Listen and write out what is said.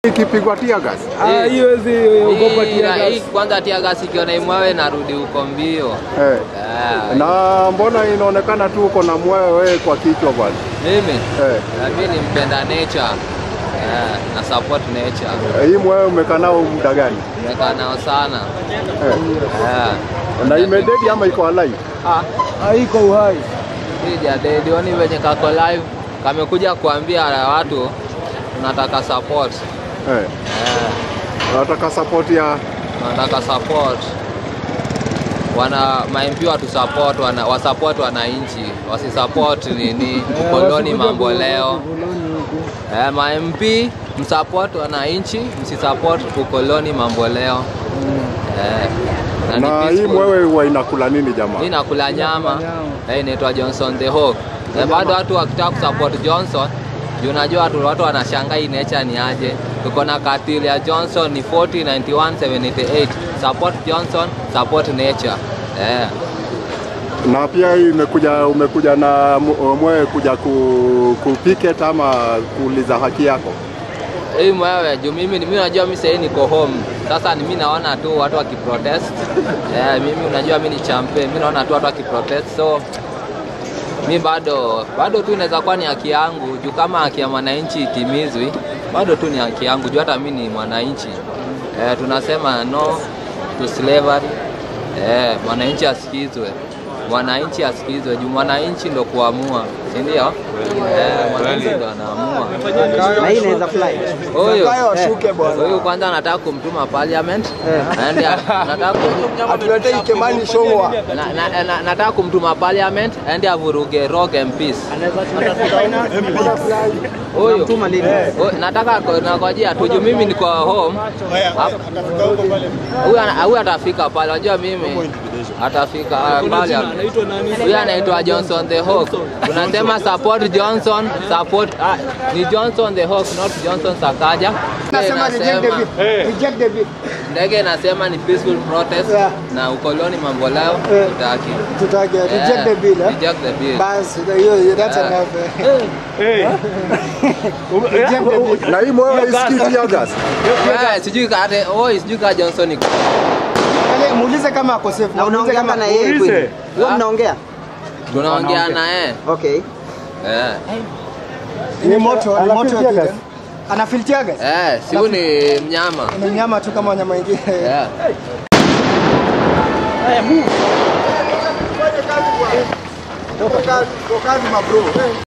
ikipigwa tia gas. Ah, hiyo wezi ogopa Hii- tia hii gas. kwanza tia gas ikiona imwawe narudi huko mbio. Eh. Eh, Na mbona inaonekana tu uko na mwewe wewe kwa kichwa bwana? mimi Eh. na mimi ni mpenda nature. Eh, na support nature. Hii mwewe umekaa nao muda gani? Nimekaa nao sana. Eh. Eh. Na imededi ama iko alive? Ah, Haiko uhai. Sija dedioni venye kako live kamekuja kuambia watu tunataka support. Eh. Eh, Nataka support ya tunataka support. Wana ma-MP watu support, wana, wasupport wananchi, wasisupport nini ukoloni mambo leo. Eh, ma-MP msupport wananchi, msisupport ukoloni mambo leo. Eh, na ni na hii peaceful. mwewe huwa inakula nini jamaa? Hii nakula nyama eh, inaitwa Johnson the Hawk. Na bado watu wakitaka kusupport Johnson, juu unajua watu, watu wanashangaa hii nature ni aje. Tuko na katili ya Johnson ni 40 91 78. Support Johnson, support nature. Eh. Na pia hii imekuja umekuja na mu- mwewe kuja ku, ku picket ama kuuliza haki yako. Hii mwewe juu mimi mimi unajua mimi sasa niko home. Sasa ni mimi naona tu watu wakiprotest. Eh, mimi unajua mimi ni champion. Mimi naona tu watu wakiprotest. So mi bado bado tu inaweza kuwa ni haki yangu juu kama haki ya mwananchi itimizwi bado tu ni haki yangu juu hata mi ni mwananchi eh, tunasema no to slavery eh, mwananchi asikizwe mwananchi asikizwe juu mwananchi ndo kuamua si ndio eh, mwananchi ndo anaamua na hii inaweza fly. huyu Washuke bwana. huyu kwanza anataka kumtuma parliament aende anataka kum- Atuletei Kimani Shongwa. na, na, na, nataka kumtuma parliament aende avuruge rock MPs huyu Mtuma lini? huyu, nataka ko- nangojea tu juu mimi niko home Hap- huyu ana- huyu atafika pale unajua mimi atafika ah, pale huyu anaitwa Johnson the Hawk tunasema support Johnson support ah, ni Johnson the Hawk not Johnson Sakaja Nasema reject the bill. Reject the bill. ndege inasema ni peaceful protest Yeah. na ukoloni mambo leo Eh. tutaki Tutake reject the bill. eh? reject the bill Basi hiyo hiyo that's Yeah. enough. eh. Reject the bill. Na hii mwewe isikii tia gas. Eh, sijui ka ate oi sijui ka Johnson iko Yaani, Muulize kama ako safe. Na Muulize unaongea kama na yeye kweli? Wewe Ah. mnaongea? tunaongea naye Okay. eh ni moto, ni moto. Anafill tear gas? Ana feel tear gas? eh si huyu ni mnyama Ni mnyama tu kama wanyama wengine. eh Toka kazi, toka kazi mabro.